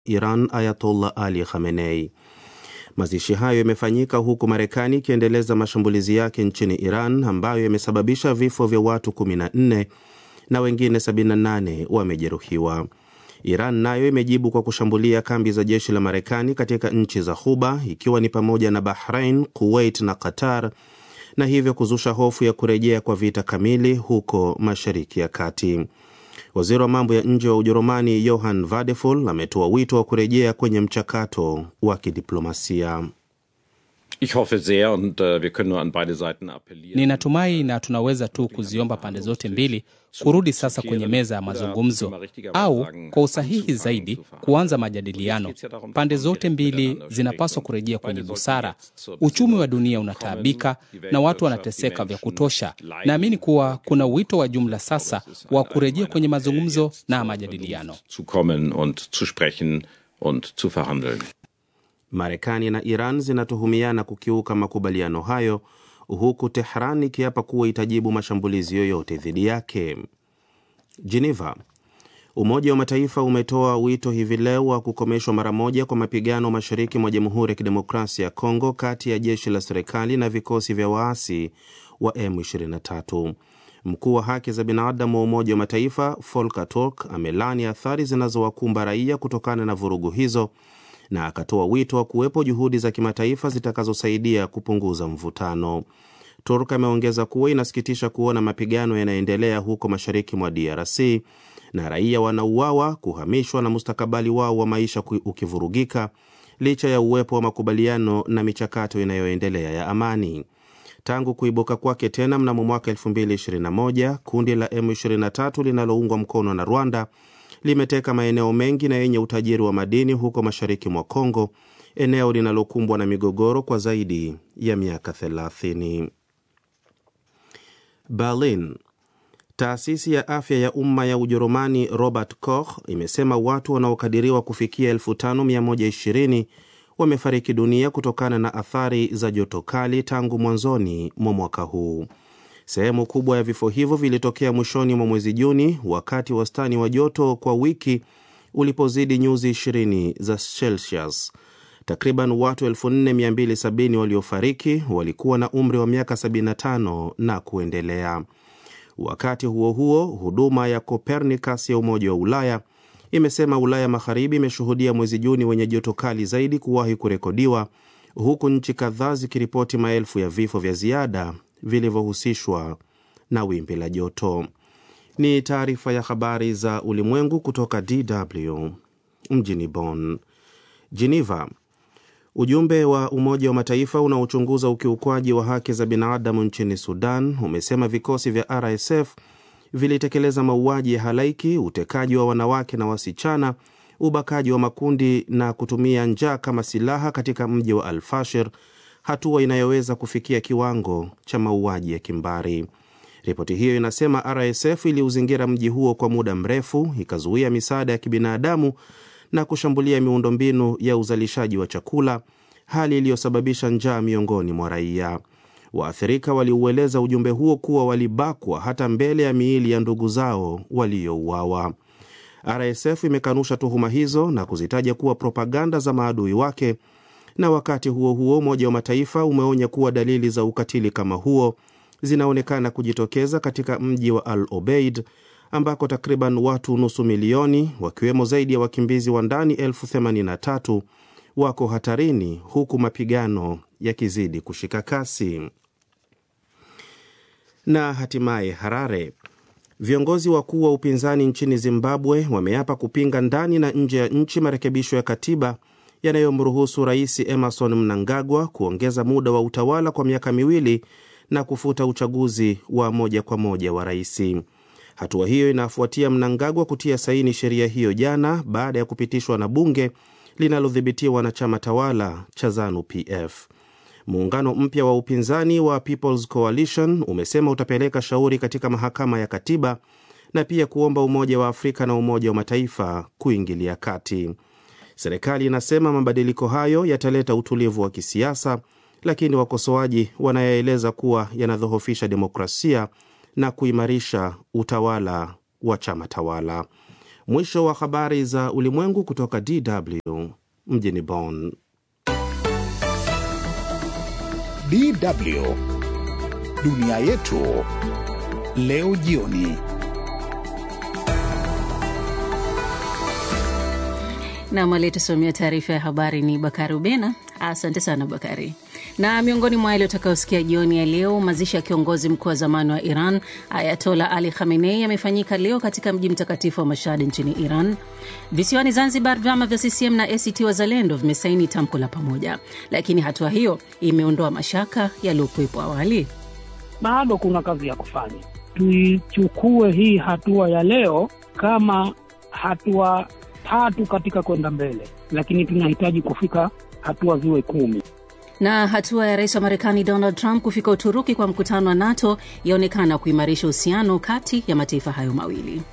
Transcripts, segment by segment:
Iran Ayatollah Ali Khamenei. Mazishi hayo yamefanyika huku Marekani ikiendeleza mashambulizi yake nchini Iran ambayo yamesababisha vifo vya watu 14 na wengine 78 wamejeruhiwa. Iran nayo imejibu kwa kushambulia kambi za jeshi la Marekani katika nchi za Ghuba ikiwa ni pamoja na Bahrain, Kuwait na Qatar na hivyo kuzusha hofu ya kurejea kwa vita kamili huko Mashariki ya Kati. Waziri wa mambo ya nje wa Ujerumani Johann Vadeful ametoa wito wa kurejea kwenye mchakato wa kidiplomasia. Ich hoffe sehr und uh, wir können nur an beide Seiten appellieren. Ninatumai na tunaweza tu kuziomba pande zote mbili kurudi sasa kwenye meza ya mazungumzo au kwa usahihi zaidi kuanza majadiliano. Pande zote mbili zinapaswa kurejea kwenye busara. Uchumi wa dunia unataabika na watu wanateseka vya kutosha. Naamini kuwa kuna wito wa jumla sasa wa kurejea kwenye mazungumzo na majadiliano. Zu kommen und zu sprechen und zu verhandeln. Marekani na Iran zinatuhumiana kukiuka makubaliano hayo huku Tehran ikiapa kuwa itajibu mashambulizi yoyote dhidi yake. Geneva. Umoja wa Mataifa umetoa wito hivi leo wa kukomeshwa mara moja kwa mapigano mashariki mwa Jamhuri ya Kidemokrasia ya Kongo kati ya jeshi la serikali na vikosi vya waasi wa M23. Mkuu wa haki za binadamu wa Umoja wa Mataifa Volker Turk amelani athari zinazowakumba raia kutokana na vurugu hizo na akatoa wito wa kuwepo juhudi za kimataifa zitakazosaidia kupunguza mvutano. Turk ameongeza kuwa inasikitisha kuona mapigano yanaendelea huko mashariki mwa DRC na raia wanauawa, kuhamishwa na mustakabali wao wa maisha ukivurugika licha ya uwepo wa makubaliano na michakato inayoendelea ya amani. Tangu kuibuka kwake tena mnamo mwaka 2021 kundi la M23 linaloungwa mkono na Rwanda limeteka maeneo mengi na yenye utajiri wa madini huko mashariki mwa Kongo, eneo linalokumbwa na migogoro kwa zaidi ya miaka 30. Berlin. Taasisi ya afya ya umma ya Ujerumani Robert Koch imesema watu wanaokadiriwa kufikia 5120 wamefariki dunia kutokana na athari za joto kali tangu mwanzoni mwa mwaka huu. Sehemu kubwa ya vifo hivyo vilitokea mwishoni mwa mwezi Juni, wakati wastani wa joto kwa wiki ulipozidi nyuzi 20 za Celsius. Takriban watu 4270 waliofariki walikuwa na umri wa miaka 75 na kuendelea. Wakati huo huo, huduma ya Copernicus ya Umoja wa Ulaya imesema Ulaya Magharibi imeshuhudia mwezi Juni wenye joto kali zaidi kuwahi kurekodiwa, huku nchi kadhaa zikiripoti maelfu ya vifo vya ziada vilivyohusishwa na wimbi la joto. Ni taarifa ya habari za ulimwengu kutoka DW mjini Bonn. Geneva. Ujumbe wa Umoja wa Mataifa unaochunguza ukiukwaji wa haki za binadamu nchini Sudan umesema vikosi vya RSF vilitekeleza mauaji ya halaiki, utekaji wa wanawake na wasichana, ubakaji wa makundi na kutumia njaa kama silaha katika mji wa Al-Fashir, hatua inayoweza kufikia kiwango cha mauaji ya kimbari. Ripoti hiyo inasema RSF iliuzingira mji huo kwa muda mrefu, ikazuia misaada ya kibinadamu na kushambulia miundombinu ya uzalishaji wa chakula, hali iliyosababisha njaa miongoni mwa raia. Waathirika waliueleza ujumbe huo kuwa walibakwa hata mbele ya miili ya ndugu zao waliouawa. RSF imekanusha tuhuma hizo na kuzitaja kuwa propaganda za maadui wake, na wakati huo huo Umoja wa Mataifa umeonya kuwa dalili za ukatili kama huo zinaonekana kujitokeza katika mji wa Al Obeid ambako takriban watu nusu milioni wakiwemo zaidi ya wakimbizi wa ndani elfu themanini na tatu wako hatarini huku mapigano yakizidi kushika kasi. Na hatimaye Harare, viongozi wakuu wa upinzani nchini Zimbabwe wameapa kupinga ndani na nje ya nchi marekebisho ya katiba yanayomruhusu Rais Emerson Mnangagwa kuongeza muda wa utawala kwa miaka miwili na kufuta uchaguzi wa moja kwa moja wa rais. Hatua hiyo inafuatia Mnangagwa kutia saini sheria hiyo jana baada ya kupitishwa na bunge linalodhibitiwa na chama tawala cha ZANU PF. Muungano mpya wa upinzani wa People's Coalition umesema utapeleka shauri katika mahakama ya katiba na pia kuomba Umoja wa Afrika na Umoja wa Mataifa kuingilia kati. Serikali inasema mabadiliko hayo yataleta utulivu wa kisiasa, lakini wakosoaji wanayaeleza kuwa yanadhoofisha demokrasia na kuimarisha utawala wa chama tawala. Mwisho wa habari za ulimwengu kutoka DW mjini Bonn. DW dunia yetu leo jioni. Nam aliyetusomea taarifa ya habari ni Bakari Ubena. Asante sana Bakari. Na miongoni mwa yale utakayosikia jioni ya leo, mazishi ya kiongozi mkuu wa zamani wa Iran Ayatola Ali Khamenei yamefanyika leo katika mji mtakatifu wa Mashhad nchini Iran. Visiwani Zanzibar, vyama vya CCM na ACT Wazalendo vimesaini tamko la pamoja, lakini hatua hiyo imeondoa mashaka yaliyokuwepo awali. Bado kuna kazi ya kufanya. Tuichukue hii hatua ya leo kama hatua tatu katika kwenda mbele, lakini tunahitaji kufika hatua ziwe kumi. Na hatua ya rais wa Marekani Donald Trump kufika Uturuki kwa mkutano wa NATO yaonekana kuimarisha uhusiano kati ya mataifa hayo mawili.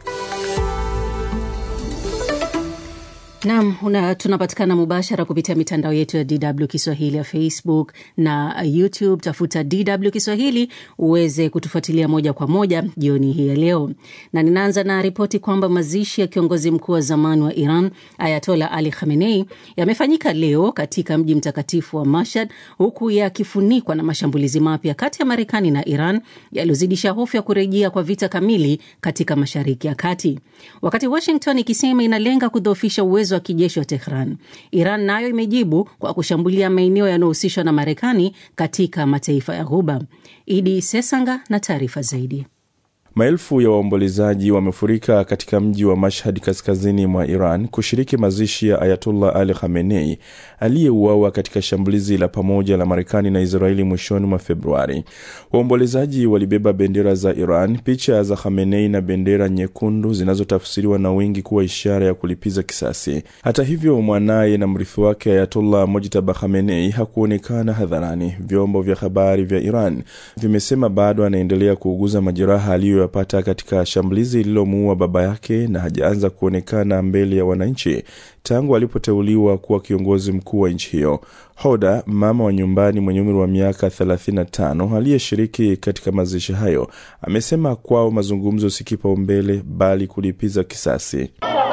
Nam, tunapatikana mubashara kupitia mitandao yetu ya DW Kiswahili ya Facebook na YouTube. Tafuta DW Kiswahili uweze kutufuatilia moja kwa moja jioni hii ya leo, na ninaanza na ripoti kwamba mazishi ya kiongozi mkuu wa zamani wa Iran Ayatola Ali Khamenei yamefanyika leo katika mji mtakatifu wa Mashhad, huku yakifunikwa na mashambulizi mapya kati ya Marekani na Iran yaliyozidisha hofu ya kurejea kwa vita kamili katika Mashariki ya Kati, wakati Washington ikisema inalenga kudhoofisha uwezo wa kijeshi wa Tehran. Iran nayo imejibu kwa kushambulia maeneo yanayohusishwa na Marekani katika mataifa ya Ghuba. Idi Sesanga na taarifa zaidi. Maelfu ya waombolezaji wamefurika katika mji wa Mashhad kaskazini mwa Iran kushiriki mazishi ya Ayatullah Ali Khamenei aliyeuawa katika shambulizi la pamoja la Marekani na Israeli mwishoni mwa Februari. Waombolezaji walibeba bendera za Iran, picha za Khamenei na bendera nyekundu zinazotafsiriwa na wengi kuwa ishara ya kulipiza kisasi. Hata hivyo, mwanaye na mrithi wake Ayatullah Mojtaba Khamenei hakuonekana hadharani. Vyombo vya habari vya Iran vimesema bado anaendelea kuuguza majeraha aliyo yapata katika shambulizi lililomuua baba yake na hajaanza kuonekana mbele ya wananchi tangu alipoteuliwa kuwa kiongozi mkuu wa nchi hiyo. Hoda, mama wa nyumbani mwenye umri wa miaka 35 aliyeshiriki katika mazishi hayo, amesema kwao mazungumzo si kipaumbele bali kulipiza kisasi.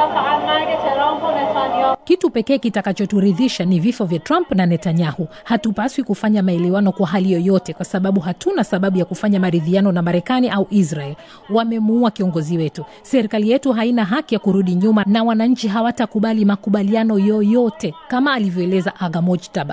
Kitu pekee kitakachoturidhisha ni vifo vya Trump na Netanyahu. Hatupaswi kufanya maelewano kwa hali yoyote, kwa sababu hatuna sababu ya kufanya maridhiano na Marekani au Israel. Wamemuua kiongozi wetu. Serikali yetu haina haki ya kurudi nyuma, na wananchi hawatakubali makubaliano yoyote, kama alivyoeleza Aga Mojtaba.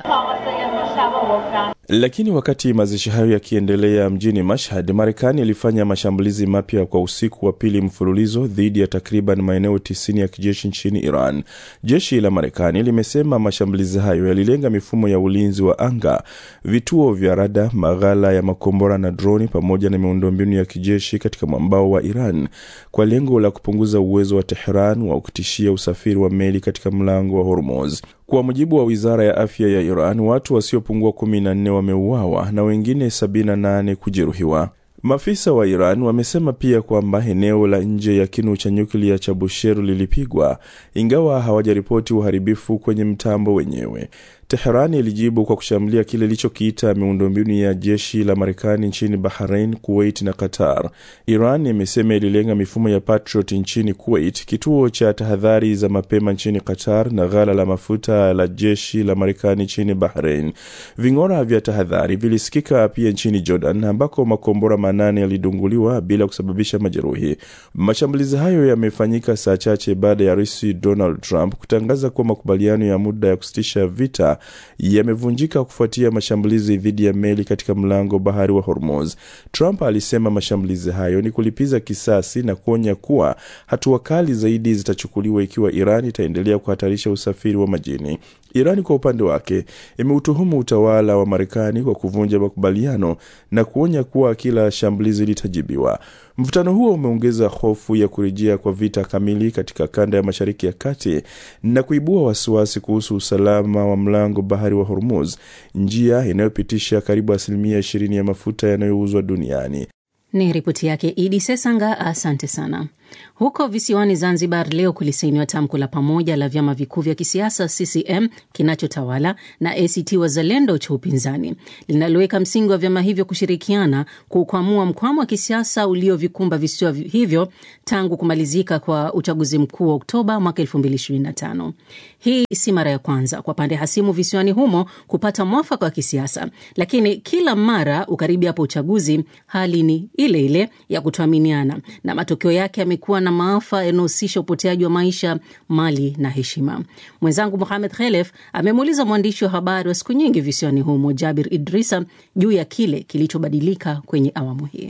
Lakini wakati mazishi hayo yakiendelea mjini Mashhad, Marekani ilifanya mashambulizi mapya kwa usiku wa pili mfululizo dhidi ya takriban maeneo tisini ya kijeshi nchini Iran. Jeshi la Marekani limesema mashambulizi hayo yalilenga mifumo ya ulinzi wa anga, vituo vya rada, maghala ya makombora na droni, pamoja na miundombinu ya kijeshi katika mwambao wa Iran kwa lengo la kupunguza uwezo wa Tehran wa kutishia usafiri wa meli katika mlango wa Hormuz. Kwa mujibu wa wizara ya afya ya Iran, watu wasiopungua 14 wameuawa na wengine 78 kujeruhiwa. Maafisa wa Iran wamesema pia kwamba eneo la nje ya kinu cha nyuklia cha Bushehr lilipigwa, ingawa hawajaripoti uharibifu kwenye mtambo wenyewe. Teheran ilijibu kwa kushambulia kile ilichokiita miundombinu ya jeshi la Marekani nchini Bahrain, Kuwait na Qatar. Iran imesema ililenga mifumo ya Patriot nchini Kuwait, kituo cha tahadhari za mapema nchini Qatar na ghala la mafuta la jeshi la Marekani nchini Bahrain. Ving'ora vya tahadhari vilisikika pia nchini Jordan, ambako makombora manane yalidunguliwa bila kusababisha majeruhi. Mashambulizi hayo yamefanyika saa chache baada ya Rais Donald Trump kutangaza kuwa makubaliano ya muda ya kusitisha vita yamevunjika kufuatia mashambulizi dhidi ya meli katika mlango bahari wa Hormuz. Trump alisema mashambulizi hayo ni kulipiza kisasi na kuonya kuwa hatua kali zaidi zitachukuliwa ikiwa Iran itaendelea kuhatarisha usafiri wa majini. Irani kwa upande wake imeutuhumu utawala wa Marekani kwa kuvunja makubaliano na kuonya kuwa kila shambulizi litajibiwa. Mvutano huo umeongeza hofu ya kurejea kwa vita kamili katika kanda ya Mashariki ya Kati na kuibua wasiwasi kuhusu usalama wa mlango bahari wa Hormuz, njia inayopitisha karibu asilimia ishirini ya mafuta yanayouzwa duniani. Ni ripoti yake Idi Sesanga, asante sana. Huko visiwani Zanzibar leo kulisainiwa tamko la pamoja la vyama vikuu vya kisiasa CCM kinachotawala na ACT Wazalendo cha upinzani linaloweka msingi wa vyama hivyo kushirikiana kukwamua mkwamo wa kisiasa uliovikumba visiwa hivyo tangu kumalizika kwa uchaguzi mkuu wa Oktoba mwaka 2025. Hii si mara ya kwanza kwa pande hasimu visiwani humo kupata mwafaka wa kisiasa, lakini kila mara ukaribi hapo uchaguzi, hali ni ile ile ya kutoaminiana na matokeo yake yamekuwa na maafa yanayohusisha upoteaji wa maisha, mali na heshima. Mwenzangu Mohamed Khelef amemuuliza mwandishi wa habari wa siku nyingi visiwani humo Jabir Idrisa juu ya kile kilichobadilika kwenye awamu hii.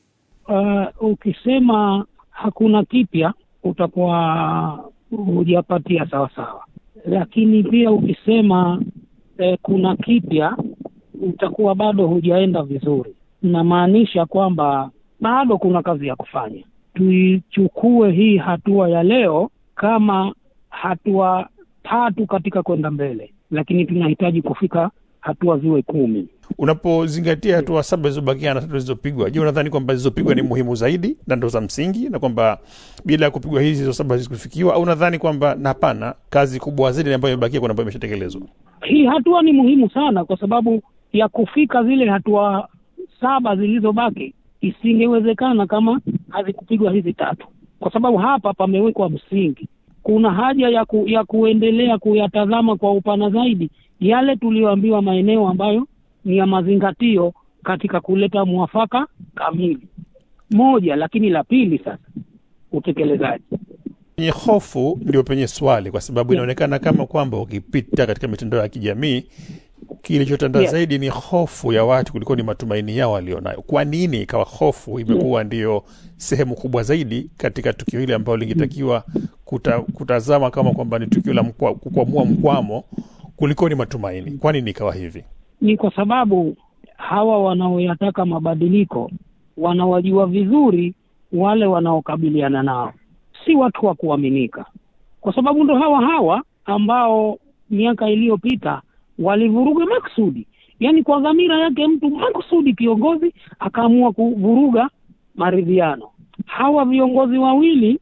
Uh, ukisema hakuna kipya utakuwa hujapatia sawasawa, lakini pia ukisema eh, kuna kipya utakuwa bado hujaenda vizuri. Namaanisha kwamba bado kuna kazi ya kufanya. Tuichukue hii hatua ya leo kama hatua tatu katika kwenda mbele, lakini tunahitaji kufika hatua ziwe kumi. Unapozingatia hatua saba zilizobakia na tatu zilizopigwa, je, unadhani kwamba zilizopigwa ni muhimu zaidi na ndo za msingi, na kwamba bila ya kupigwa hizi hizo saba hazikufikiwa, au unadhani kwamba na hapana, kazi kubwa zaidi ambayo imebakia kuna ambayo imeshatekelezwa? Hii hatua ni muhimu sana, kwa sababu ya kufika zile hatua saba zilizobaki isingewezekana kama hazikupigwa hizi tatu, kwa sababu hapa pamewekwa msingi. Kuna haja ya, ku, ya kuendelea kuyatazama kwa upana zaidi yale tuliyoambiwa maeneo ambayo ni ya mazingatio katika kuleta mwafaka kamili moja. Lakini la pili sasa, utekelezaji. Penye hofu ndio penye swali, kwa sababu inaonekana kama kwamba ukipita katika mitandao ya kijamii kilichotanda Yeah. zaidi ni hofu ya watu kuliko ni matumaini yao walionayo. Kwa nini ikawa hofu imekuwa ndiyo sehemu kubwa zaidi katika tukio hili ambalo lingetakiwa kuta, kutazama kama kwamba ni tukio la mkwa, kukwamua mkwamo kuliko ni matumaini? Kwa nini ikawa hivi? Ni kwa sababu hawa wanaoyataka mabadiliko wanawajua vizuri wale wanaokabiliana nao, si watu wa kuaminika, kwa sababu ndo hawa hawa ambao miaka iliyopita walivuruga maksudi, yaani kwa dhamira yake mtu maksudi, kiongozi akaamua kuvuruga maridhiano. Hawa viongozi wawili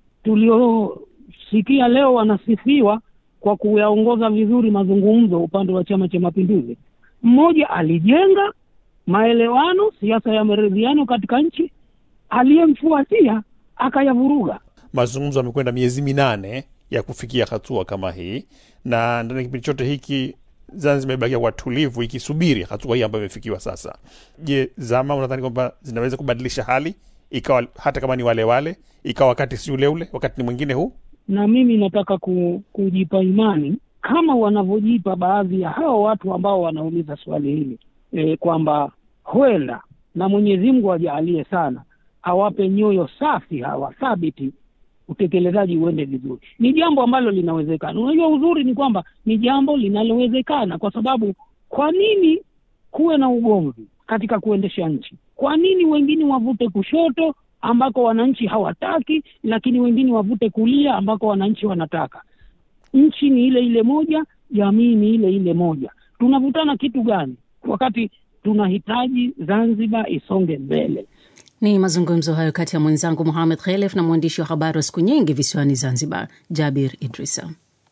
tuliosikia leo wanasifiwa kwa kuyaongoza vizuri mazungumzo upande wa Chama cha Mapinduzi, mmoja alijenga maelewano, siasa ya maridhiano katika nchi, aliyemfuatia akayavuruga. Mazungumzo yamekwenda miezi minane ya kufikia hatua kama hii, na ndani ya kipindi chote hiki Zanzibar imebakia kwa tulivu ikisubiri hatua hii ambayo imefikiwa sasa. Je, zama unadhani kwamba zinaweza kubadilisha hali ikawa hata kama ni wale wale, ikawa wakati si ule ule, wakati ni mwingine huu? na mimi nataka ku, kujipa imani kama wanavyojipa baadhi ya hao watu ambao wanauliza swali hili e, kwamba huenda na Mwenyezi Mungu ajaalie sana awape nyoyo safi hawa thabiti, utekelezaji uende vizuri. Ni jambo ambalo linawezekana. Unajua, uzuri ni kwamba ni jambo linalowezekana, kwa sababu kwa nini kuwe na ugomvi katika kuendesha nchi? Kwa nini wengine wavute kushoto ambako wananchi hawataki, lakini wengine wavute kulia ambako wananchi wanataka? Nchi ni ile ile moja, jamii ni ile ile moja. Tunavutana kitu gani wakati tunahitaji Zanzibar isonge mbele? Ni mazungumzo hayo kati ya mwenzangu Muhamed Khelef na mwandishi wa habari wa siku nyingi visiwani Zanzibar, Jabir Idrisa.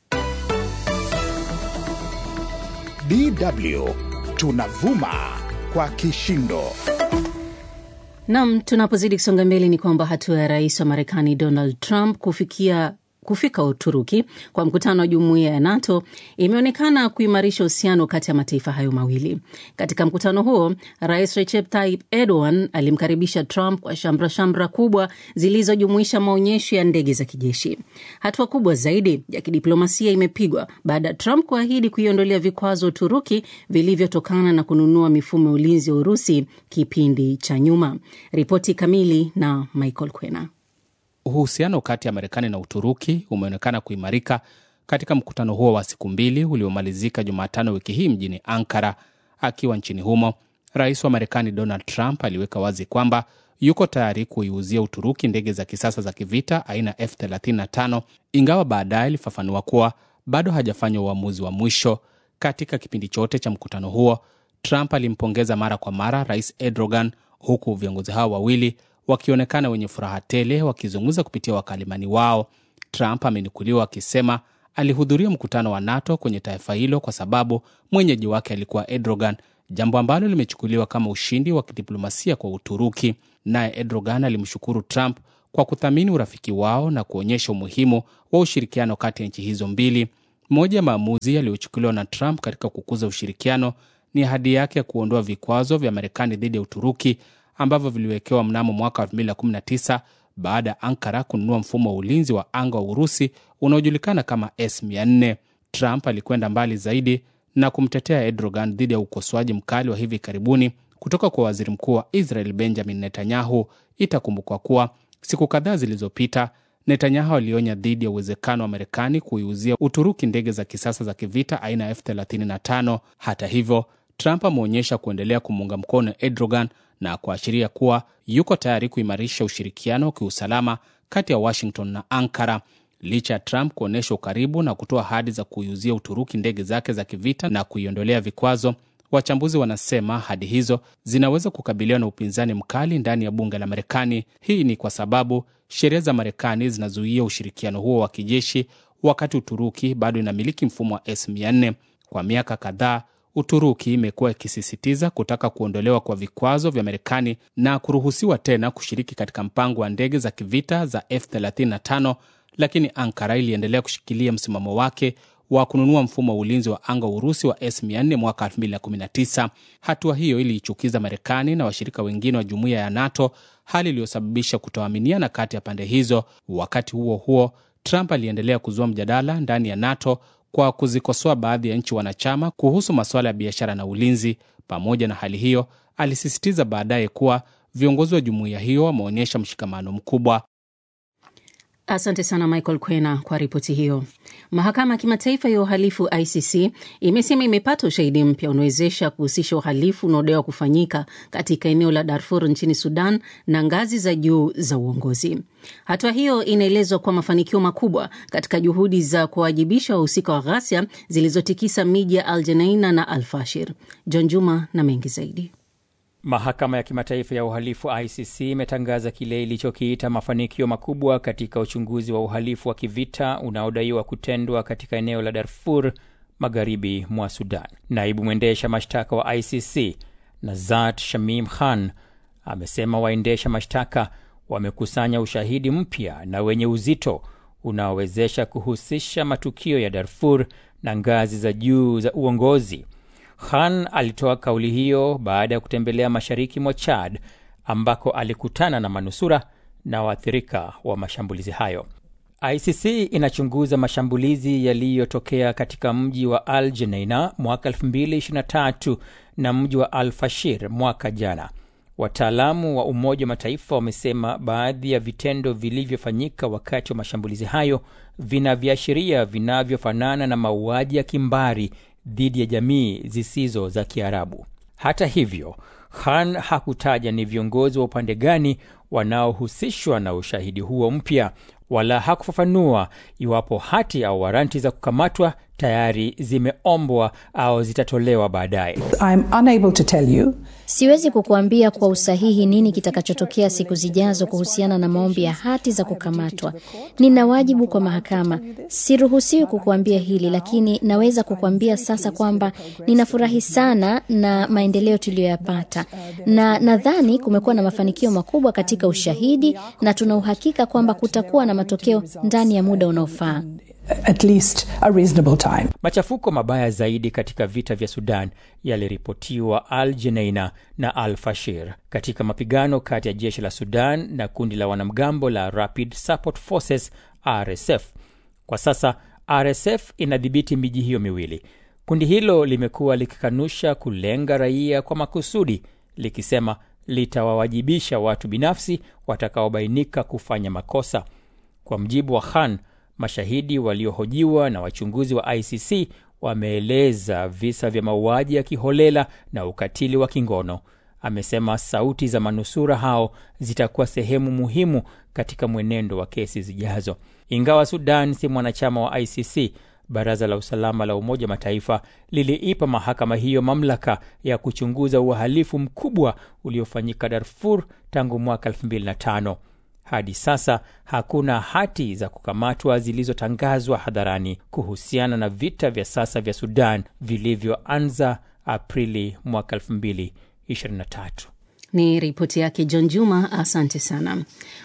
DW tunavuma kwa kishindo. Nam, tunapozidi kusonga mbele ni kwamba hatua ya rais wa Marekani Donald Trump kufikia kufika Uturuki kwa mkutano wa jumuiya ya NATO imeonekana kuimarisha uhusiano kati ya mataifa hayo mawili. Katika mkutano huo, rais Recep Tayyip Erdogan alimkaribisha Trump kwa shamra shamra kubwa zilizojumuisha maonyesho ya ndege za kijeshi. Hatua kubwa zaidi ya kidiplomasia imepigwa baada ya Trump kuahidi kuiondolea vikwazo Uturuki vilivyotokana na kununua mifumo ya ulinzi wa Urusi kipindi cha nyuma. Ripoti kamili na Michael Kwena. Uhusiano kati ya Marekani na Uturuki umeonekana kuimarika katika mkutano huo wa siku mbili uliomalizika Jumatano wiki hii mjini Ankara. Akiwa nchini humo, rais wa Marekani Donald Trump aliweka wazi kwamba yuko tayari kuiuzia Uturuki ndege za kisasa za kivita aina F35, ingawa baadaye alifafanua kuwa bado hajafanya uamuzi wa mwisho. Katika kipindi chote cha mkutano huo, Trump alimpongeza mara kwa mara rais Erdogan, huku viongozi hao wawili wakionekana wenye furaha tele wakizungumza kupitia wakalimani wao. Trump amenukuliwa akisema alihudhuria mkutano wa NATO kwenye taifa hilo kwa sababu mwenyeji wake alikuwa Erdogan, jambo ambalo limechukuliwa kama ushindi wa kidiplomasia kwa Uturuki. Naye Erdogan alimshukuru Trump kwa kuthamini urafiki wao na kuonyesha umuhimu wa ushirikiano kati ya nchi hizo mbili. Moja ya maamuzi yaliyochukuliwa na Trump katika kukuza ushirikiano ni ahadi yake ya kuondoa vikwazo vya Marekani dhidi ya Uturuki ambavyo viliwekewa mnamo mwaka 2019 baada ya Ankara kununua mfumo wa ulinzi wa anga wa Urusi unaojulikana kama S400. Trump alikwenda mbali zaidi na kumtetea Erdogan dhidi ya ukosoaji mkali wa hivi karibuni kutoka kwa waziri mkuu wa Israel Benjamin Netanyahu. Itakumbukwa kuwa siku kadhaa zilizopita Netanyahu alionya dhidi ya uwezekano wa Marekani kuiuzia Uturuki ndege za kisasa za kivita aina ya F35. Hata hivyo, Trump ameonyesha kuendelea kumuunga mkono Erdogan na kuashiria kuwa yuko tayari kuimarisha ushirikiano wa kiusalama kati ya Washington na Ankara. Licha ya Trump kuonyesha ukaribu na kutoa ahadi za kuiuzia Uturuki ndege zake za kivita na kuiondolea vikwazo, wachambuzi wanasema ahadi hizo zinaweza kukabiliwa na upinzani mkali ndani ya bunge la Marekani. Hii ni kwa sababu sheria za Marekani zinazuia ushirikiano huo wa kijeshi, wakati Uturuki bado inamiliki mfumo wa S400. Kwa miaka kadhaa Uturuki imekuwa ikisisitiza kutaka kuondolewa kwa vikwazo vya Marekani na kuruhusiwa tena kushiriki katika mpango wa ndege za kivita za F35, lakini Ankara iliendelea kushikilia msimamo wake wa kununua mfumo wa ulinzi wa anga wa Urusi wa S400 mwaka 2019. Hatua hiyo iliichukiza Marekani na washirika wengine wa jumuiya ya NATO, hali iliyosababisha kutoaminiana kati ya pande hizo. Wakati huo huo, Trump aliendelea kuzua mjadala ndani ya NATO kwa kuzikosoa baadhi ya nchi wanachama kuhusu masuala ya biashara na ulinzi. Pamoja na hali hiyo, alisisitiza baadaye kuwa viongozi wa jumuiya hiyo wameonyesha mshikamano mkubwa. Asante sana Michael Kwena kwa ripoti hiyo. Mahakama ya Kimataifa ya Uhalifu ICC imesema imepata ushahidi mpya unawezesha kuhusisha uhalifu unaodaiwa kufanyika katika eneo la Darfur nchini Sudan na ngazi za juu za uongozi. Hatua hiyo inaelezwa kwa mafanikio makubwa katika juhudi za kuwajibisha wahusika wa ghasia zilizotikisa miji ya Al Jeneina na Al Fashir. John Juma na mengi zaidi. Mahakama ya Kimataifa ya Uhalifu ICC imetangaza kile ilichokiita mafanikio makubwa katika uchunguzi wa uhalifu wa kivita unaodaiwa kutendwa katika eneo la Darfur magharibi mwa Sudan. Naibu mwendesha mashtaka wa ICC Nazat Shamim Khan amesema waendesha mashtaka wamekusanya ushahidi mpya na wenye uzito unaowezesha kuhusisha matukio ya Darfur na ngazi za juu za uongozi. Khan alitoa kauli hiyo baada ya kutembelea mashariki mwa Chad ambako alikutana na manusura na waathirika wa mashambulizi hayo. ICC inachunguza mashambulizi yaliyotokea katika mji wa Al Jeneina mwaka 2023 na mji wa Al Fashir mwaka jana. Wataalamu wa Umoja wa Mataifa wamesema baadhi ya vitendo vilivyofanyika wakati wa mashambulizi hayo vina viashiria vinavyofanana na mauaji ya kimbari dhidi ya jamii zisizo za Kiarabu. Hata hivyo, Khan hakutaja ni viongozi wa upande gani wanaohusishwa na ushahidi huo mpya, wala hakufafanua iwapo hati au waranti za kukamatwa tayari zimeombwa au zitatolewa baadaye. Siwezi kukuambia kwa usahihi nini kitakachotokea siku zijazo kuhusiana na maombi ya hati za kukamatwa. Nina wajibu kwa mahakama, siruhusiwi kukuambia hili, lakini naweza kukuambia sasa kwamba ninafurahi sana na maendeleo tuliyoyapata, na nadhani kumekuwa na mafanikio makubwa katika ushahidi, na tuna uhakika kwamba kutakuwa na matokeo ndani ya muda unaofaa. At least a reasonable time. Machafuko mabaya zaidi katika vita vya Sudan yaliripotiwa Al Jeneina na Al Fashir katika mapigano kati ya jeshi la Sudan na kundi la wanamgambo la Rapid Support Forces RSF. Kwa sasa RSF inadhibiti miji hiyo miwili. Kundi hilo limekuwa likikanusha kulenga raia kwa makusudi, likisema litawawajibisha watu binafsi watakaobainika kufanya makosa. Kwa mjibu wa Khan, mashahidi waliohojiwa na wachunguzi wa ICC wameeleza visa vya mauaji ya kiholela na ukatili wa kingono. Amesema sauti za manusura hao zitakuwa sehemu muhimu katika mwenendo wa kesi zijazo. Ingawa Sudan si mwanachama wa ICC, Baraza la Usalama la Umoja wa Mataifa liliipa mahakama hiyo mamlaka ya kuchunguza uhalifu mkubwa uliofanyika Darfur tangu mwaka 2005. Hadi sasa hakuna hati za kukamatwa zilizotangazwa hadharani kuhusiana na vita vya sasa vya Sudan vilivyoanza Aprili mwaka 2023. Ni ripoti yake John Juma, asante sana.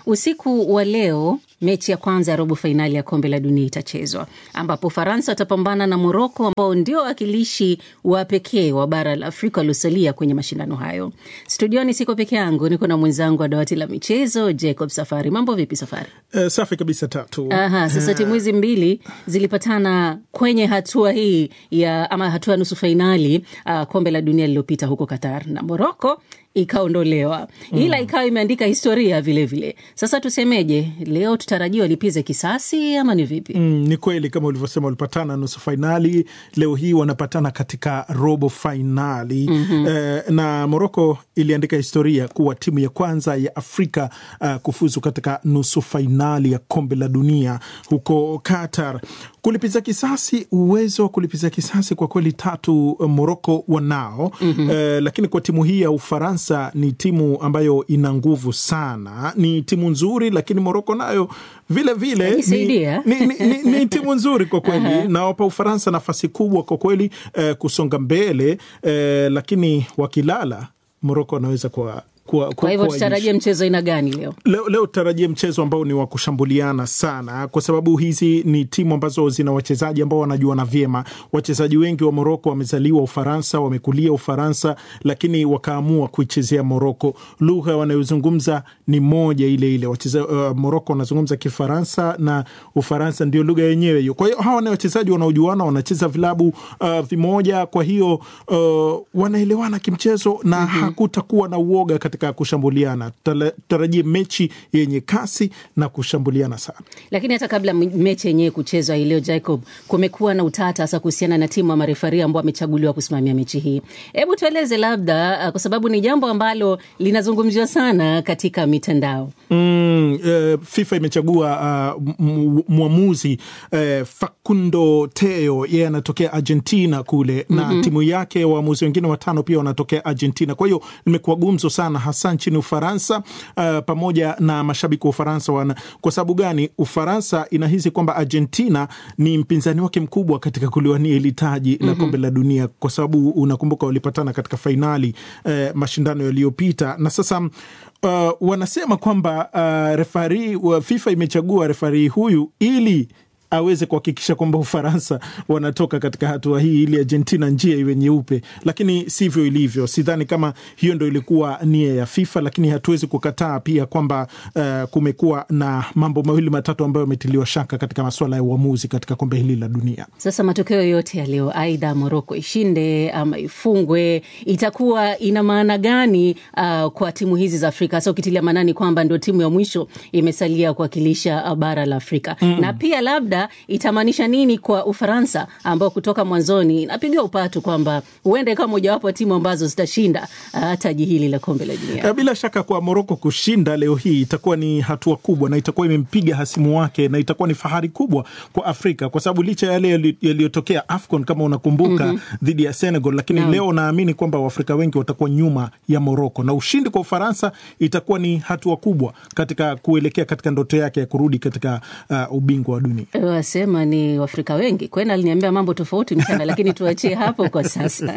Usiku wa leo mechi ya kwanza ya robo fainali ya kombe la dunia itachezwa ambapo Ufaransa watapambana na Moroko ambao ndio wawakilishi wa pekee wa bara la Afrika waliosalia kwenye mashindano hayo. Studioni siko peke yangu, niko na mwenzangu wa dawati la michezo Jacob Safari. Mambo vipi Safari? Uh, safi kabisa Tatu. Aha, sasa timu hizi mbili zilipatana kwenye hatua hii ya ama hatua ya nusu fainali uh, kombe la dunia lililopita huko Qatar na Moroko ikaondolewa ila ikawa imeandika historia vilevile vile. Sasa tusemeje, leo tutarajia walipize kisasi ama ni vipi? Mm, ni kweli kama ulivyosema, walipatana nusu fainali, leo hii wanapatana katika robo fainali mm-hmm. Eh, na Moroko iliandika historia kuwa timu ya kwanza ya Afrika uh, kufuzu katika nusu fainali ya kombe la dunia huko Qatar. Kulipiza kisasi, uwezo wa kulipiza kisasi kwa kweli Tatu Moroko wanao mm-hmm. Eh, lakini kwa timu hii ya Ufaransa ni timu ambayo ina nguvu sana, ni timu nzuri, lakini Moroko nayo vile vile ni, ni, ni, ni, ni timu nzuri kwa kweli uh-huh. Nawapa Ufaransa nafasi kubwa kwa kweli eh, kusonga mbele eh, lakini wakilala Moroko wanaweza kwa kwa, kwa hivyo tutarajie mchezo aina gani leo? Leo, leo tutarajie mchezo ambao ni wa kushambuliana sana, kwa sababu hizi ni timu ambazo zina wachezaji ambao wanajuana vyema. Wachezaji wengi wa Moroko wamezaliwa Ufaransa, wamekulia Ufaransa, lakini wakaamua kuichezea Moroko. Lugha wanayozungumza ni moja ile ile. Wacheza, uh, Moroko wanazungumza Kifaransa na Ufaransa ndio lugha yenyewe hiyo. Kwa hiyo hawa ni wachezaji wanaojuana, wanacheza vilabu uh, vimoja, kwa hiyo uh, wanaelewana kimchezo na mm-hmm. hakutakuwa na uoga katika kushambuliana. Tutarajie mechi yenye kasi na kushambuliana sana. Lakini hata kabla mechi yenyewe kuchezwa hii leo, Jacob, kumekuwa na utata hasa kuhusiana na timu ya marefari ambao wamechaguliwa kusimamia mechi hii. Hebu tueleze labda, kwa sababu ni jambo ambalo linazungumziwa sana katika mitandao. Mm, uh, FIFA imechagua uh, mwamuzi uh, Facundo Teo, yeye anatokea Argentina kule na mm-hmm. timu yake waamuzi wengine watano pia wanatokea Argentina. Kwa hiyo limekuwa gumzo sana hasa nchini Ufaransa uh, pamoja na mashabiki wa Ufaransa wana. Kwa sababu gani? Ufaransa inahisi kwamba Argentina ni mpinzani wake mkubwa katika kuliwania hili taji mm-hmm. la kombe la dunia, kwa sababu unakumbuka walipatana katika fainali uh, mashindano yaliyopita na sasa uh, wanasema kwamba uh, refari uh, FIFA imechagua refari huyu ili aweze kuhakikisha kwamba Ufaransa wanatoka katika hatua hii ili Argentina njia iwe nyeupe, lakini sivyo ilivyo. Sidhani kama hiyo ndo ilikuwa nia ya FIFA, lakini hatuwezi kukataa pia kwamba uh, kumekuwa na mambo mawili matatu ambayo yametiliwa shaka katika masuala ya uamuzi katika kombe hili la dunia. Sasa matokeo yote ya leo, aidha Moroko ishinde ama ifungwe, itakuwa ina maana gani uh, kwa timu hizi za Afrika, hasa ukitilia maanani kwamba ndio timu ya mwisho imesalia kuwakilisha bara la Afrika mm. na pia labda itamaanisha nini kwa Ufaransa ambao kutoka mwanzoni inapigiwa upatu kwamba huenda ikawa mojawapo ya timu ambazo zitashinda uh, taji hili la kombe la dunia. Bila shaka kwa Moroko kushinda leo hii itakuwa ni hatua kubwa na itakuwa imempiga hasimu wake na itakuwa ni fahari kubwa kwa Afrika kwa sababu licha yale yaliyotokea AFCON kama unakumbuka mm -hmm. dhidi ya Senegal, lakini no. leo naamini kwamba Waafrika wengi watakuwa nyuma ya Moroko na ushindi kwa Ufaransa itakuwa ni hatua kubwa katika kuelekea katika ndoto yake ya kurudi katika uh, ubingwa wa dunia. Wasema ni Waafrika wengi kwenda, aliniambia mambo tofauti mchana, lakini tuachie hapo kwa sasa.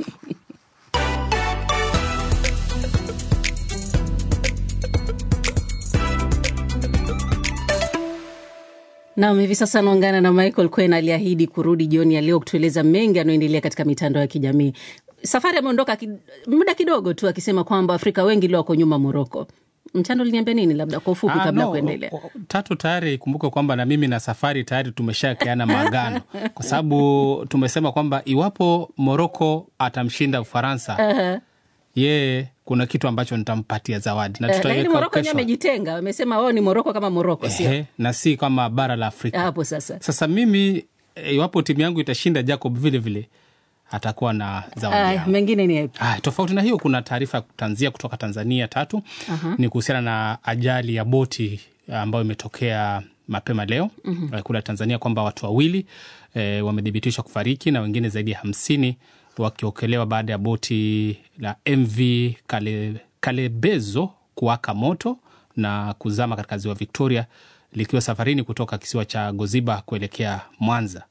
Nam, hivi sasa anaungana na Michael Kwen aliahidi kurudi jioni ya leo kutueleza mengi anayoendelea katika mitandao ya kijamii. Safari ameondoka ki, muda kidogo tu akisema kwamba Afrika wengi leo wako nyuma Moroko. Mchando uliniambia nini, labda kwa ufupi kabla ya no, kuendelea? Tatu tayari kumbuka kwamba na mimi na Safari tayari tumeshakeana maagano kwa sababu tumesema kwamba iwapo Moroko atamshinda Ufaransa uh-huh. yeye kuna kitu ambacho nitampatia zawadi na Eh, lakini tutaiweka Moroko wenyewe kesho. amejitenga, wamesema wao ni Moroko kama Moroko, sio Ehe, na si kama bara la Afrika. hapo sasa. Sasa mimi eh, iwapo timu yangu itashinda, Jacob vile vile atakuwa na zawadi Aya, yangu. mengine ni yapi? Ah, tofauti na hiyo kuna taarifa ya kutanzia kutoka Tanzania tatu Aha. ni kuhusiana na ajali ya boti ambayo imetokea mapema leo mm-hmm. kule Tanzania kwamba watu wawili e, wamethibitishwa kufariki na wengine zaidi ya hamsini wakiokolewa baada ya boti la MV Kale, Kalebezo kuwaka moto na kuzama katika ziwa Victoria likiwa safarini kutoka kisiwa cha Goziba kuelekea Mwanza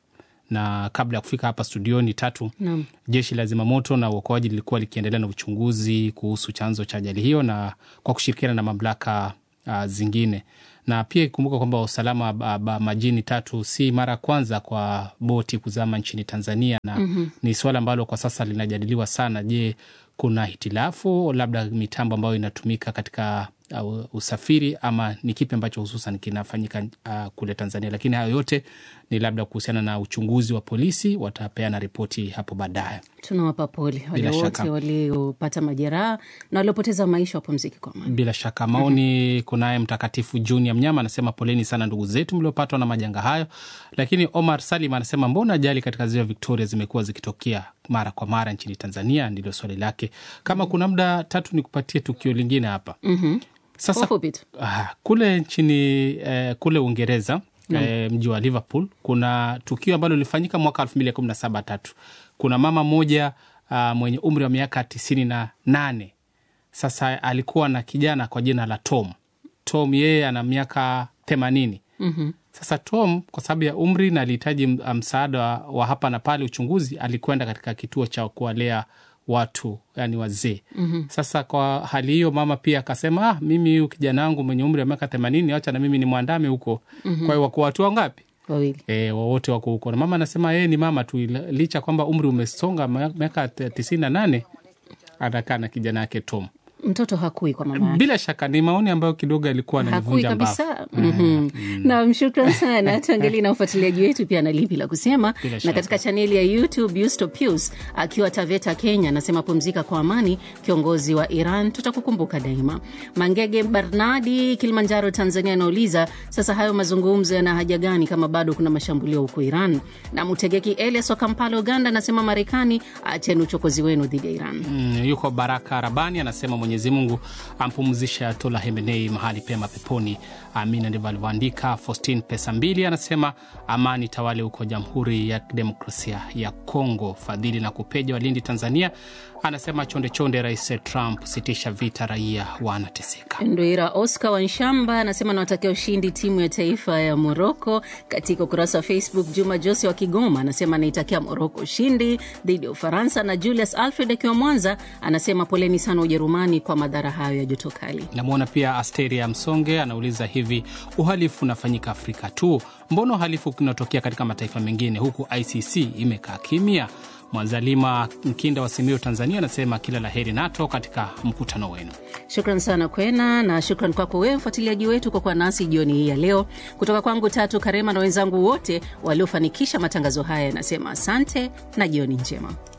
na kabla ya kufika hapa studioni tatu Naam. jeshi la zimamoto na uokoaji lilikuwa likiendelea na uchunguzi kuhusu chanzo cha ajali hiyo na kwa kushirikiana na mamlaka uh, zingine na pia ikumbuka kwamba usalama ba, ba, majini tatu si mara ya kwanza kwa boti kuzama nchini Tanzania na Mhm. ni suala ambalo kwa sasa linajadiliwa sana. Je, kuna hitilafu labda mitambo ambayo inatumika katika uh, usafiri ama ni kipi ambacho hususan kinafanyika uh, kule Tanzania? Lakini hayo yote ni labda kuhusiana na uchunguzi wa polisi, watapeana ripoti hapo baadaye. Tunawapa pole wale Bila wote shaka. waliopata majeraha na waliopoteza maisha, wapumzike kwa amani. Bila shaka maoni. Kunaye Mtakatifu Junior Mnyama anasema poleni sana ndugu zetu mliopatwa na majanga hayo. Lakini Omar Salim anasema mbona ajali katika ziwa Victoria zimekuwa zikitokea mara kwa mara nchini Tanzania? Ndilo swali lake. Kama kuna muda tatu, ni kupatie tukio lingine hapa Mhm. sasa. Kwa ufupi tu. Ah, kule nchini eh, kule Uingereza Naam. eh, mji wa Liverpool kuna tukio ambalo lilifanyika mwaka elfu mbili kumi na saba tatu. Kuna mama mmoja ah, mwenye umri wa miaka tisini na nane sasa alikuwa na kijana kwa jina la Tom. Tom yeye ana miaka themanini. Mhm. Sasa Tom kwa sababu ya umri na alihitaji m- msaada wa- wa hapa na pale uchunguzi, alikwenda katika kituo cha kuwalea watu yani wazee. Mhm. Sasa kwa hali hiyo mama pia akasema, ah, mimi huyu kijana wangu mwenye umri wa miaka themanini, wacha na mimi ni mwandame huko. Mhm. Kwa hiyo wako watu wangapi? Wawili. E, wote wako huko na mama anasema yeye ni mama tu, ila- licha kwamba umri umesonga ma- miaka t- tisini na nane anakaa na kijana yake Tom. Mtoto hakui kwa mama yake. Bila shaka ni maoni ambayo kidogo yalikuwa hakui ananivunja mbavu. kabisa. Mhm. Naam, shukran sana. Tuangalie na ufuatiliaji wetu pia na lipi la kusema. Bila Na shaka. katika chaneli ya YouTube Yusto Pius akiwa Taveta, Kenya, anasema pumzika kwa amani, kiongozi wa Iran, tutakukumbuka daima. Mangege Barnadi, Kilimanjaro, Tanzania, anauliza sasa hayo mazungumzo yana haja gani kama bado kuna mashambulio huko Iran? Na Mutegeki Elias wa Kampala, Uganda, anasema Marekani, acheni uchokozi wenu dhidi ya Iran. Mm, yuko Baraka Rabani anasema Mwenyezi Mungu ampumzishe Ayatollah Khamenei mahali pema peponi, amina. Ndivyo alivyoandika. Faustin Pesa Mbili anasema amani tawale huko Jamhuri ya Demokrasia ya Kongo. Fadhili na Kupeja wa Lindi, Tanzania anasema chonde chonde, Rais Trump, sitisha vita, raia wanateseka. Ndoira Oscar Wanshamba anasema nawatakia ushindi timu ya taifa ya Moroko. Katika ukurasa wa Facebook, Juma Jose wa Kigoma anasema anaitakia Moroko ushindi dhidi ya Ufaransa, na Julius Alfred akiwa Mwanza anasema poleni sana Ujerumani kwa madhara hayo ya joto kali. Namwona pia Asteria Msonge anauliza hivi, uhalifu unafanyika Afrika tu? Mbona uhalifu unatokea katika mataifa mengine huku ICC imekaa kimya? Mwanzalima Mkinda wa Simiyu, Tanzania anasema kila la heri NATO katika mkutano wenu. Shukran sana Kwena, na shukran kwako wewe mfuatiliaji wetu kwa kuwa nasi jioni hii ya leo. Kutoka kwangu Tatu Karema na wenzangu wote waliofanikisha matangazo haya, yanasema asante na jioni njema.